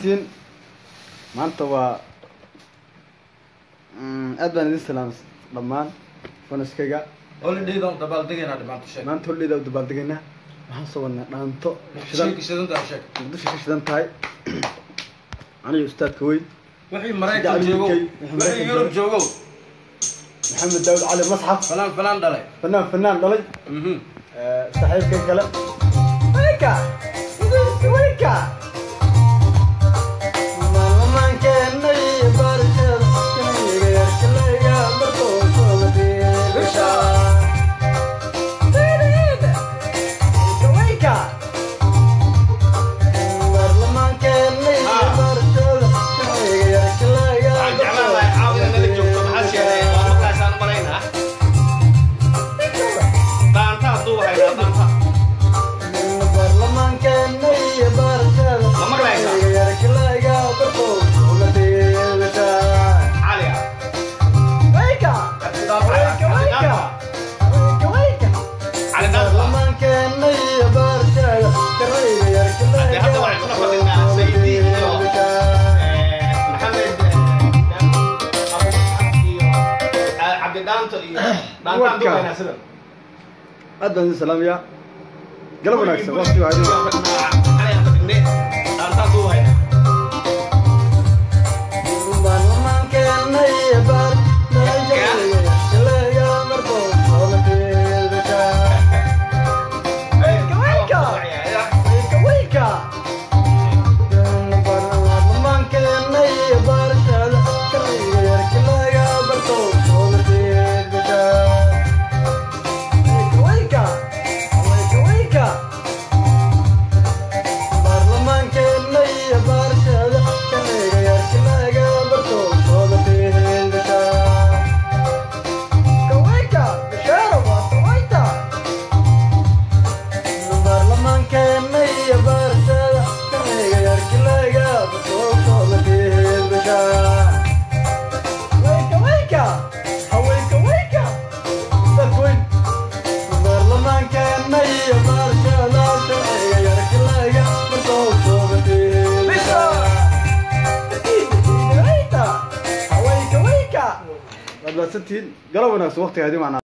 mahadsantihiin maanta waa aad baan idin salaam dhammaan fanaskayga holidaydaan dabaaldegayna dhimaanto sheeg maanta holleyda u dabaaldegaynaa waxaan soo wadnaa dhaanto shidan muqdisho shidanta sheeg muqdisho ka shidan tahay aniga ustaadka weyn wixii maraykan Dacwo joogow UK, wixii wixii Maraykan yurub joogow maxamed daawud cali masxaf fanaan fanaan dhalay fanaan fanaan dhalay Mhm. saaxiibkan kale wayka wayka maalmaankeenay barashada kaniga yarkalayga bartooshooda biigasha wayka maalmaankeenay barashada kaniga yarkalayga waxaan jeclaan lahay caawina nala joogto maxaa sheegay waa markaasaan maraynaa dhaanta hadduu haynaa dhaanta lama cali ah cali dhaanta Haddii hadda waxaan kula fadhinaa Saydi iyo maxamed iyo cabdi dhaanto iyo dhaanta hadduu haynaa sidan aad baan idin salaamayaa galab wanaagsan waqti waa idin cali aan fadhinne dhaanta hadduu haynaa waad mahadsantihiin galab wanaagsan waqtiga idin macnaa